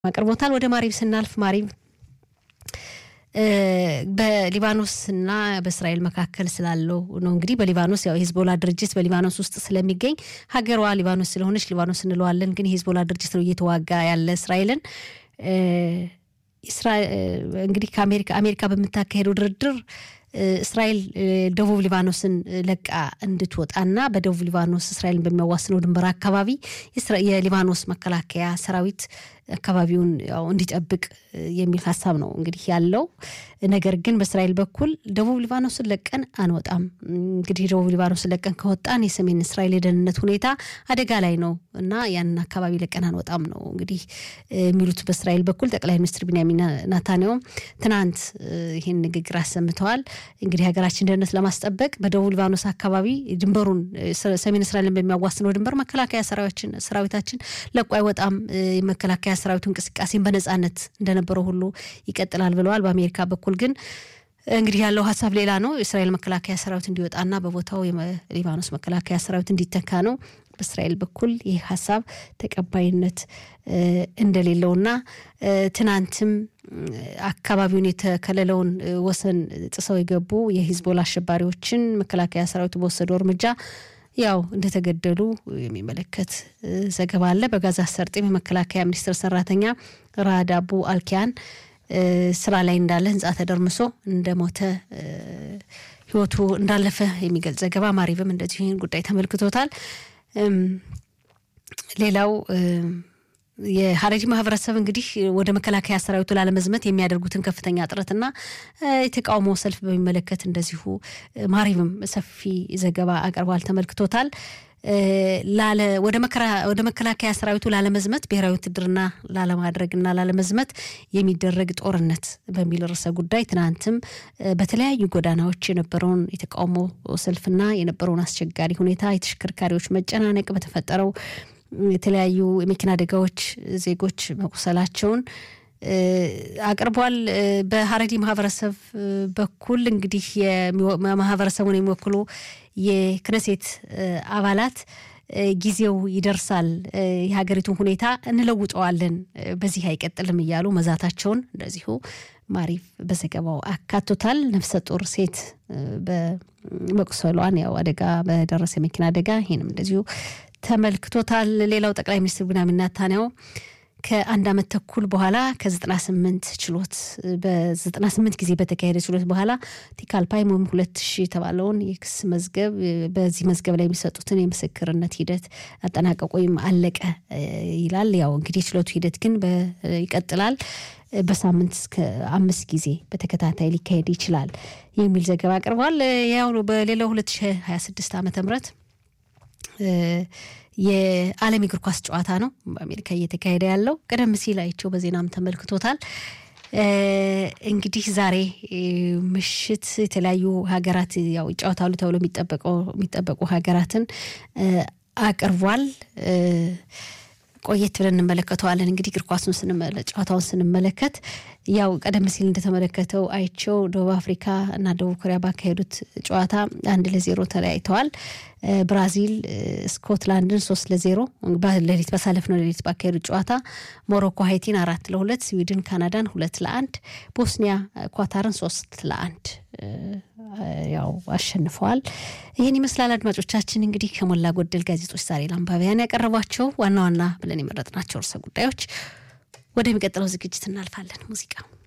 አቅርቦታል። ወደ ማሪብ ስናልፍ ማሪብ በሊባኖስና በእስራኤል መካከል ስላለው ነው። እንግዲህ በሊባኖስ ያው የሂዝቦላ ድርጅት በሊባኖስ ውስጥ ስለሚገኝ ሀገሯ ሊባኖስ ስለሆነች ሊባኖስ እንለዋለን። ግን የሂዝቦላ ድርጅት ነው እየተዋጋ ያለ እስራኤልን እንግዲህ ከአሜሪካ አሜሪካ በምታካሄደው ድርድር እስራኤል ደቡብ ሊባኖስን ለቃ እንድትወጣና በደቡብ ሊባኖስ እስራኤልን በሚያዋስነው ድንበር አካባቢ የሊባኖስ መከላከያ ሰራዊት አካባቢውን ያው እንዲጠብቅ የሚል ሀሳብ ነው እንግዲህ ያለው። ነገር ግን በእስራኤል በኩል ደቡብ ሊባኖስን ለቀን አንወጣም፣ እንግዲህ ደቡብ ሊባኖስን ለቀን ከወጣን የሰሜን እስራኤል የደህንነት ሁኔታ አደጋ ላይ ነው እና ያንን አካባቢ ለቀን አንወጣም ነው እንግዲህ የሚሉት በእስራኤል በኩል ጠቅላይ ሚኒስትር ቢንያሚን ናታንያሁም ትናንት ይህን ንግግር አሰምተዋል። እንግዲህ ሀገራችን ደህንነት ለማስጠበቅ በደቡብ ሊባኖስ አካባቢ ድንበሩን ሰሜን እስራኤልን በሚያዋስነው ድንበር መከላከያ ሰራዊታችን ለቆ አይወጣም የመከላከያ ሰራዊቱ እንቅስቃሴን በነጻነት እንደነበረው ሁሉ ይቀጥላል ብለዋል። በአሜሪካ በኩል ግን እንግዲህ ያለው ሀሳብ ሌላ ነው። የእስራኤል መከላከያ ሰራዊት እንዲወጣና በቦታው የሊባኖስ መከላከያ ሰራዊት እንዲተካ ነው። በእስራኤል በኩል ይህ ሀሳብ ተቀባይነት እንደሌለውና ትናንትም አካባቢውን የተከለለውን ወሰን ጥሰው የገቡ የሂዝቦላ አሸባሪዎችን መከላከያ ሰራዊቱ በወሰደው እርምጃ ያው እንደተገደሉ የሚመለከት ዘገባ አለ። በጋዛ ሰርጥም የመከላከያ ሚኒስቴር ሰራተኛ ራድ አቡ አልኪያን ስራ ላይ እንዳለ ህንፃ ተደርምሶ እንደሞተ ህይወቱ እንዳለፈ የሚገልጽ ዘገባ ማሪብም እንደዚሁ ይህን ጉዳይ ተመልክቶታል። ሌላው የሀረሪ ማህበረሰብ እንግዲህ ወደ መከላከያ ሰራዊቱ ላለመዝመት የሚያደርጉትን ከፍተኛ ጥረትና የተቃውሞ ሰልፍ በሚመለከት እንደዚሁ ማሪብም ሰፊ ዘገባ አቅርቧል፣ ተመልክቶታል። ወደ መከላከያ ሰራዊቱ ላለመዝመት ብሔራዊ ውትድርና ላለማድረግና ላለመዝመት የሚደረግ ጦርነት በሚል ርዕሰ ጉዳይ ትናንትም በተለያዩ ጎዳናዎች የነበረውን የተቃውሞ ሰልፍና የነበረውን አስቸጋሪ ሁኔታ የተሽከርካሪዎች መጨናነቅ በተፈጠረው የተለያዩ የመኪና አደጋዎች ዜጎች መቁሰላቸውን አቅርቧል። በሀረሪ ማህበረሰብ በኩል እንግዲህ ማህበረሰቡን የሚወክሉ የክነሴት አባላት ጊዜው ይደርሳል፣ የሀገሪቱን ሁኔታ እንለውጠዋለን፣ በዚህ አይቀጥልም እያሉ መዛታቸውን እንደዚሁ ማሪፍ በዘገባው አካቶታል። ነፍሰ ጡር ሴት በመቁሰሏን ያው አደጋ በደረሰ የመኪና አደጋ ይህንም እንደዚሁ ተመልክቶታል። ሌላው ጠቅላይ ሚኒስትር ቢንያሚን ኔታንያሁ ከአንድ ዓመት ተኩል በኋላ ከ98 ችሎት በ98 ጊዜ በተካሄደ ችሎት በኋላ ቲካልፓይም ወይም ሁለት ሺህ የተባለውን የክስ መዝገብ በዚህ መዝገብ ላይ የሚሰጡትን የምስክርነት ሂደት አጠናቀቁ ወይም አለቀ ይላል። ያው እንግዲህ የችሎቱ ሂደት ግን ይቀጥላል። በሳምንት እስከ አምስት ጊዜ በተከታታይ ሊካሄድ ይችላል የሚል ዘገባ አቅርቧል። ያው በሌላው 2026 ዓመተ ምህረት የዓለም እግር ኳስ ጨዋታ ነው በአሜሪካ እየተካሄደ ያለው። ቀደም ሲል አይቸው በዜናም ተመልክቶታል። እንግዲህ ዛሬ ምሽት የተለያዩ ሀገራት ያው ይጫወታሉ ተብሎ የሚጠበቁ ሀገራትን አቅርቧል። ቆየት ብለን እንመለከተዋለን። እንግዲህ እግር ኳሱን ጨዋታውን ስንመለከት ያው ቀደም ሲል እንደተመለከተው አይቸው ደቡብ አፍሪካ እና ደቡብ ኮሪያ ባካሄዱት ጨዋታ አንድ ለዜሮ ተለያይተዋል። ብራዚል ስኮትላንድን ሶስት ለዜሮ ሌሊት ባሳለፍነው ሌሊት ባካሄዱት ጨዋታ ሞሮኮ ሀይቲን አራት ለሁለት፣ ስዊድን ካናዳን ሁለት ለአንድ፣ ቦስኒያ ኳታርን ሶስት ለአንድ ያው አሸንፈዋል። ይህን ይመስላል አድማጮቻችን። እንግዲህ ከሞላ ጎደል ጋዜጦች ዛሬ ለአንባቢያን ያቀረቧቸው ዋና ዋና ብለን የመረጥናቸው ርዕሰ ጉዳዮች። ወደሚቀጥለው ዝግጅት እናልፋለን። ሙዚቃ